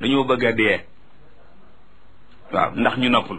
dañoo bëgg a dee waaw ndax ñu noppalu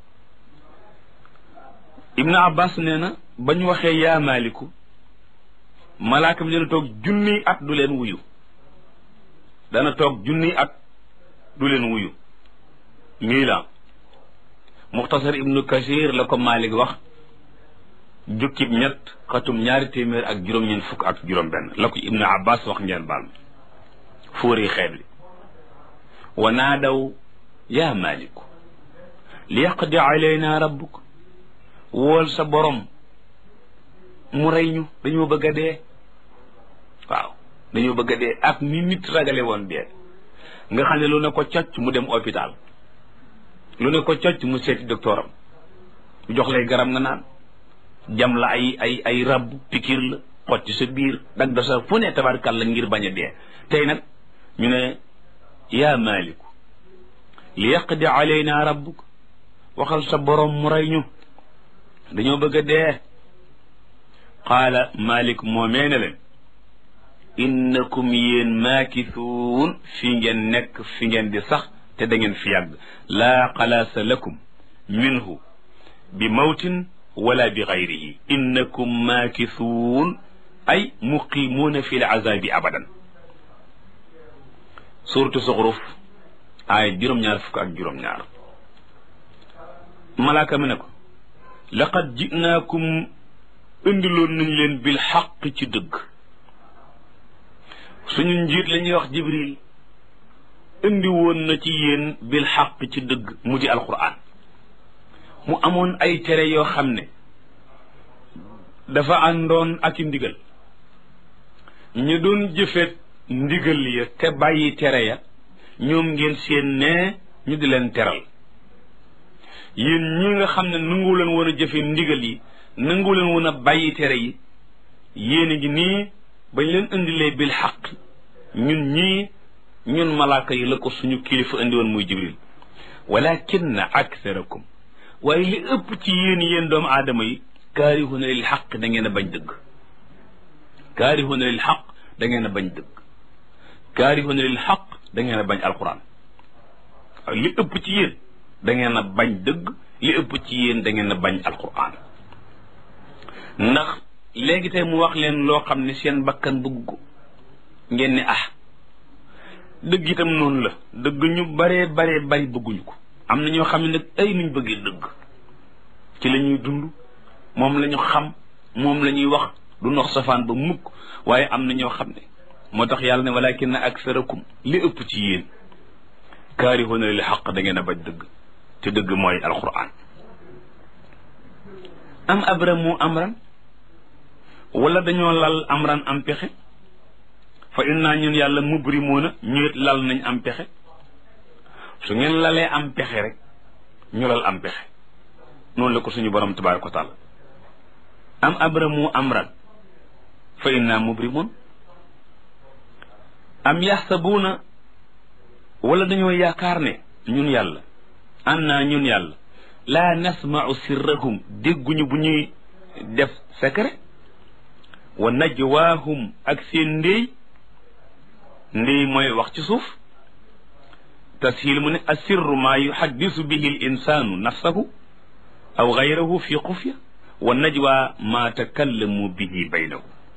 ibnu abbas nee na ba ñu waxee yaa maaliku malaaka bi dana toog junniy at du leen wuyu dana toog junniy at du leen wuyu mii la muxtasar ibnu kasir la ko maalik wax jukkib ñett xatum ñaari téeméer ak juróom-ñeent fukk ak juróom benn la ko ibnu abbas wax ngeen baal ma fóori xeet li wa naadaw yaa maaliku li yaqdi alayna rabbuk wool sa borom mu rey ñu dañoo bëgg a dee waaw dañoo bëgg a dee ak ni nit ragale woon dee nga xam ne lu ne ko cocc mu dem hôpital lu ne ko cocc mu seeti docteuram mu jox lay garab nga naan jam la ay ay ay rab pikir la xotti sa biir dag da sa fu ne tabarkal la ngir bañ a dee tey nag ñu ne yaa maaliku li yaqdi alayna rabbuk waxal sa borom mu rey ñu dañoo bëgg a dee qaala malik moomee ne leen innakum yéen maakisuun fi ngeen nekk fi ngeen di sax te da ngeen fi yàgg laa xalaasa lakum minhu bi mawtin wala bi gayrihi innakum maakisuun ay muqimuuna fi l azabi abadan suratu suxruf aaya juróom-ñaar fukk ak juróom-ñaar malaaka mi ne ko laqad jinaakum indiloon nañ leen bil xaq ci dëgg suñu njiit la ñuy wax jibril indi woon na ci yéen bil xaq ci dëgg mu di alquran mu amoon ay tere yoo xam ne dafa àndoon ak i ndigal ñu doon jëfeet ndigal ya te bàyyi tere ya ñoom ngeen seen ne ñu di leen teral yéen ñi nga xam ne nangu leen woon a jëfe ndigal yi nangu leen woon a bàyyi tere yi yéen a ngi nii bañ leen indilee bil xaq ñun ñii ñun malaaka yi la ko suñu kilifa indi woon muy jibril walakinna aktharakum waaye li ëpp ci yéen yéen doomu aadama yi kaarihuna lil xaq da ngeen a bañ dëgg kaarihuna lil xaq da ngeen a bañ dëgg kaarihuna lil xaq da ngeen a bañ alquran waaye li ëpp ci yéen da ngeen a bañ dëgg li ëpp ci yéen da ngeen a bañ alquran ndax léegi tey mu wax leen loo xam ne seen bakkan bëgg ko ngeen ne ah dëgg itam noonu la dëgg ñu baree baree bari bëgguñu ko am na ñoo xam ne nag ay nuñ bëggee dëgg ci la ñuy dund moom la ñu xam moom la ñuy wax du nox safaan ba mukk waaye am na ñoo xam ne moo tax yàlla ne walakin aksarakum li ëpp ci yéen kaarihuuna lil xaq da ngeen a bañ dëgg te dëgg mooy alquran am abramu amran wala dañoo lal amran am pexe fa inna ñun yàlla mubrimuuna ñu it lal nañ am pexe su ngeen lalee am pexe rek ñu lal am pexe noonu la ko suñu borom tabaraka wa taala am abramu amran fa inna mubrimuun am yaxsabuuna wala dañoo yaakaar ne ñun yàlla an naa ñun yàlla laa nasmau sirrahum dégguñu bu ñuy def secret wa najwaahum ak seen ndéy ndéy mooy wax ci suuf tashil mu ne asirru maa yuhaddisu bihi l insaanu nafsahu aw gayrahu fi xufya wa najwa maa takallamu bihi baynahu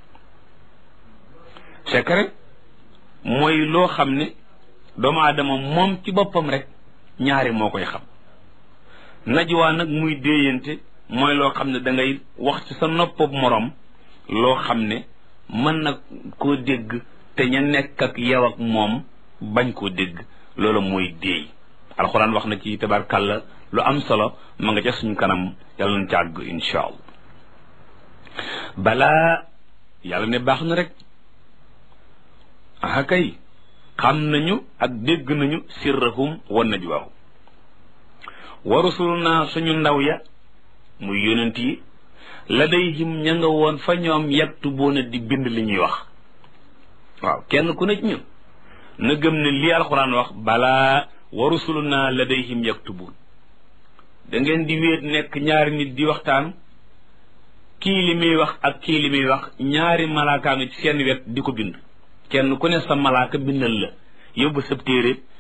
secret mooy loo xam ne doomu aadama moom ci boppam rek ñaari moo koy xam najwa nag muy déeyante mooy loo xam ne da ngay wax ci sa noppab moroom loo xam ne mën na koo dégg te ña nekk ak yow ak moom bañ koo dégg loolu mooy déey alxuraan wax na ci tabarkàlla lu am solo ma nga ca suñu kanam yàlla na càgg insha allah balaa yàlla ne baax na rek aha kay xam nañu ak dégg nañu sirrahum wa najwaahum wa rusuluna suñu ndaw ya muy yonent yi ladayhim ña nga woon fa ñoom yaktubuuna di bind li ñuy wax waaw kenn ku ne ci ñun na gëm ne lii alxuraan wax balaa wa rusuluna ladayhim yaktubuun da ngeen di wéet nekk ñaari nit di waxtaan kii li muy wax ak kii li muy wax ñaari malaakaanu ci seen wet di ko bind kenn ku ne sa malaaka bindal la yóbbu sa téere